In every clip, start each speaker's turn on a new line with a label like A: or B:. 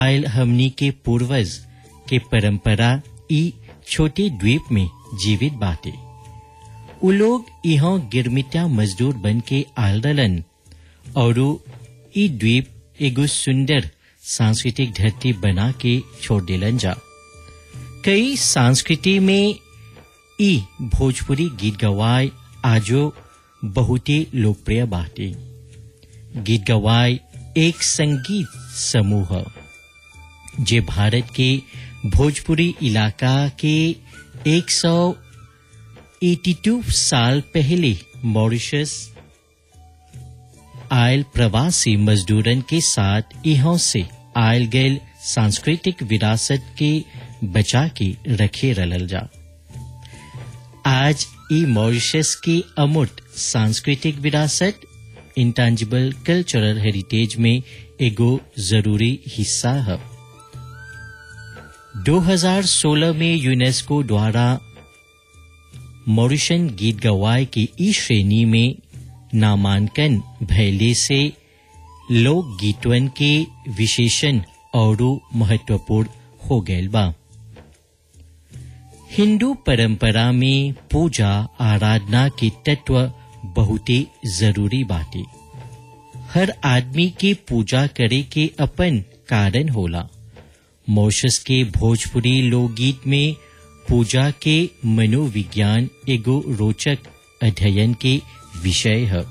A: आयल हमनी के पूर्वज के परंपरा ई छोटे द्वीप में जीवित बाटे उ लोग यहाँ गिरमिटिया मजदूर बन के आयल रहलन और ई द्वीप एगो सुंदर सांस्कृतिक धरती बना के छोड़ दिलन जा कई संस्कृति में ई भोजपुरी गीत गवाय आजो बहुते लोकप्रिय बाटे गीत गवाय एक संगीत समूह ह, जे भारत के भोजपुरी इलाका के 182 साल पहले मॉरिशस आयल प्रवासी मजदूरन के साथ यहाँ से आयल गैल सांस्कृतिक विरासत के बचा के रखे रलल जा आज ई मॉरिशस की अमूर्त सांस्कृतिक विरासत इंटेंजिबल कल्चरल हेरिटेज में एगो जरूरी हिस्सा है 2016 में यूनेस्को द्वारा मॉरिशन गीत गवाय की ई श्रेणी में नामांकन भैले से लोक गीतवन के विशेषण और महत्वपूर्ण हो गए बा हिंदू परंपरा में पूजा आराधना के तत्व बहुत ही जरूरी बाटे हर आदमी के पूजा करे के अपन कारण होला मॉरिशस के भोजपुरी लोकगीत में पूजा के मनोविज्ञान एगो रोचक अध्ययन के विषय है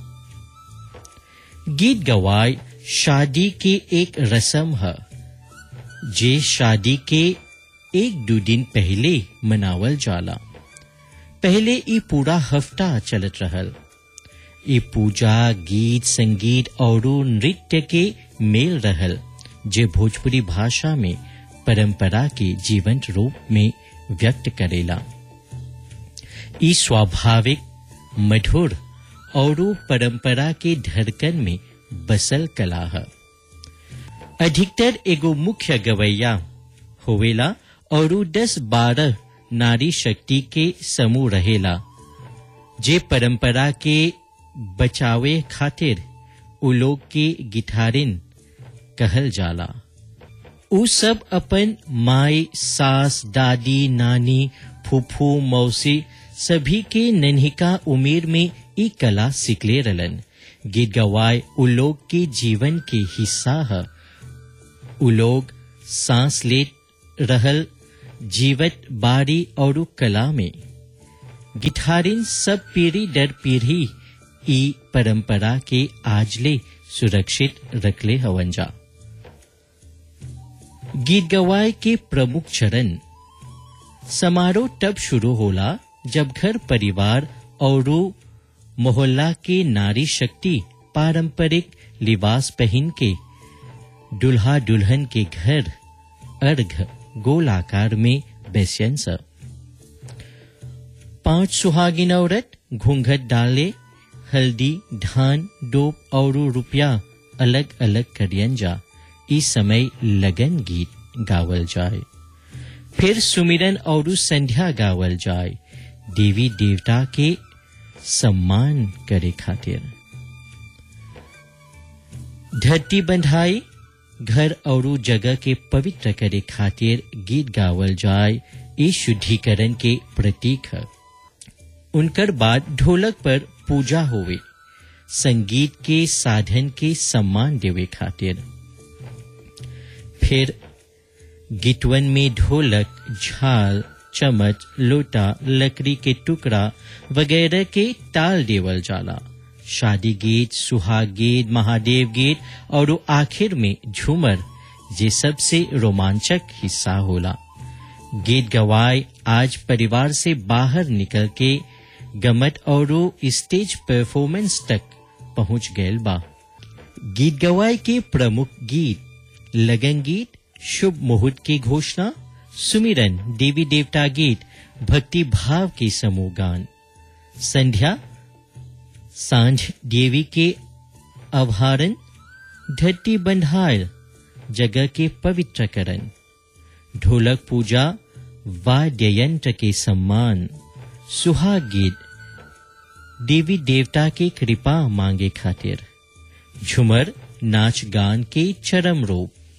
A: गीत गवाय शादी के एक रस्म है जे शादी के एक दो दिन पहले मनावल जाला पहले ई पूरा हफ्ता चलत रहल ई पूजा गीत संगीत और नृत्य के मेल रहल जे भोजपुरी भाषा में परंपरा के जीवंत रूप में व्यक्त करेला ई स्वाभाविक मधुर और परंपरा के धड़कन में बसल कला है अधिकतर एगो मुख्य गवैया होवेला और दस बारह नारी शक्ति के समूह रहेला जे परंपरा के बचावे खातिर उ लोग के गिटारिन कहल जाला उ सब अपन माई सास दादी नानी फूफू मौसी सभी के नन्हिका उमेर में ई कला सिखले रलन गीत गवाय उ लोग के जीवन के हिस्सा है उ लोग सांस ले रहल जीवत बारी और कला में गिटारिन सब पीढ़ी दर पीढ़ी ई परंपरा के आजले सुरक्षित रखले हवन जा गीत गवाय के प्रमुख चरण समारोह तब शुरू होला जब घर परिवार और मोहल्ला के नारी शक्ति पारंपरिक लिबास पहन के दुल्हा दुल्हन के घर अर्घ गोल आकार में बेसियन स पांच सुहागिन औरत घूंघट डाले हल्दी धान डोप और रुपया अलग अलग करियन जा इस समय लगन गीत गावल जाए फिर सुमिरन और संध्या गावल जाए देवी देवता के सम्मान करे खातिर धरती बंधाई घर और जगह के पवित्र करे खातिर गीत गावल जाए इस शुद्धिकरण के प्रतीक है उनकर बाद ढोलक पर पूजा होवे संगीत के साधन के सम्मान देवे खातिर फिर गीतवन में ढोलक झाल चम्मच लोटा लकड़ी के टुकड़ा वगैरह के ताल देवल जाला शादी गीत सुहाग गीत महादेव गीत और आखिर में झूमर ये सबसे रोमांचक हिस्सा होला गीत गवाय आज परिवार से बाहर निकल के गमत और स्टेज परफॉर्मेंस तक पहुंच गए बा गीत गवाय के प्रमुख गीत लगन गीत शुभ मुहूर्त की घोषणा सुमिरन देवी देवता गीत भक्ति भाव के समूह गान संध्या सांझ देवी के अवहारण धरती बंधायल जगह के पवित्रकरण ढोलक पूजा वाद्य यंत्र के सम्मान सुहाग गीत देवी देवता के कृपा मांगे खातिर झुमर नाच गान के चरम रूप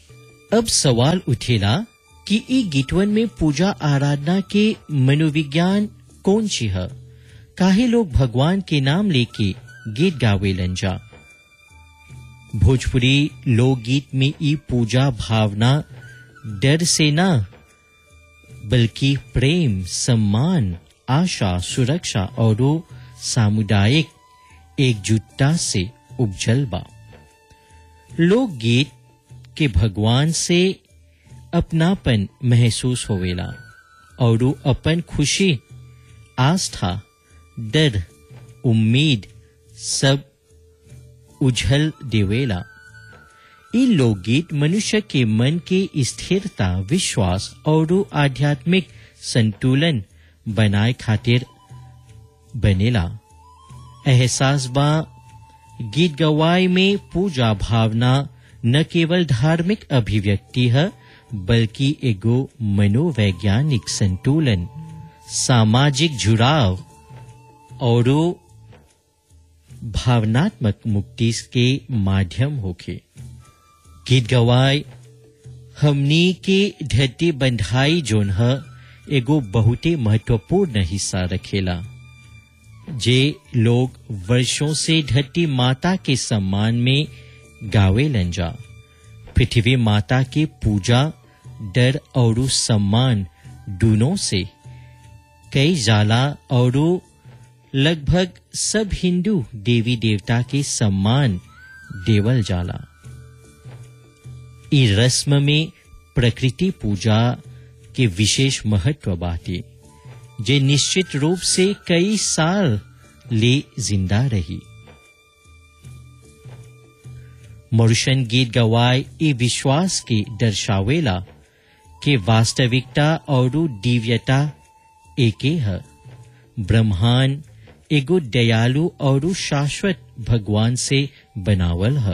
A: अब सवाल उठेला कि ई गीतवन में पूजा आराधना के मनोविज्ञान कौन सी है काहे लोग भगवान के नाम लेके गीत गावेलन जा भोजपुरी लोकगीत में ई पूजा भावना डर से ना बल्कि प्रेम सम्मान आशा सुरक्षा और सामुदायिक एकजुटता से उपजल बा लोकगीत के भगवान से अपनापन महसूस होवेला और अपन खुशी आस्था डर उम्मीद सब उझल देवेला ई लोकगीत मनुष्य के मन के स्थिरता विश्वास और आध्यात्मिक संतुलन बनाए खातिर बनेला एहसास बा गीत गवाई में पूजा भावना न केवल धार्मिक अभिव्यक्ति है बल्कि एगो मनोवैज्ञानिक संतुलन सामाजिक जुड़ाव और भावनात्मक मुक्ति के माध्यम होके गीत गवाय हमनी के धरती बंधाई जोन है एगो बहुते महत्वपूर्ण हिस्सा रखेला जे लोग वर्षों से धरती माता के सम्मान में गावे लंजा पृथ्वी माता के पूजा डर और सम्मान दोनों से कई जाला और लगभग सब हिंदू देवी देवता के सम्मान देवल जाला ई रस्म में प्रकृति पूजा के विशेष महत्व बाटे जे निश्चित रूप से कई साल ले जिंदा रही मरुशन गीत गवाय ई विश्वास के दर्शावेला के वास्तविकता और दिव्यता एके है ब्रह्मांड एगो दयालु और शाश्वत भगवान से बनावल है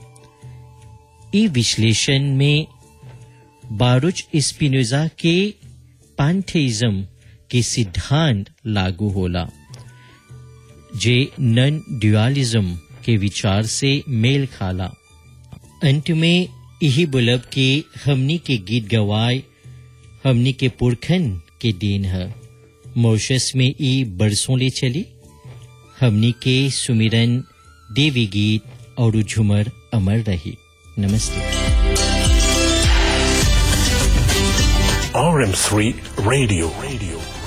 A: ई विश्लेषण में बारुच स्पिनोजा के पैंथेइज्म के सिद्धांत लागू होला जे नन ड्युअलिज्म के विचार से मेल खाला अंत में यही बुलब के हमनी के गीत गवाय हमनी के पुरखन के देन है मॉरिशस में ई बरसों ले चली हमनी के सुमिरन देवी गीत और झुमर अमर रही नमस्ते
B: RM3 Radio. Radio.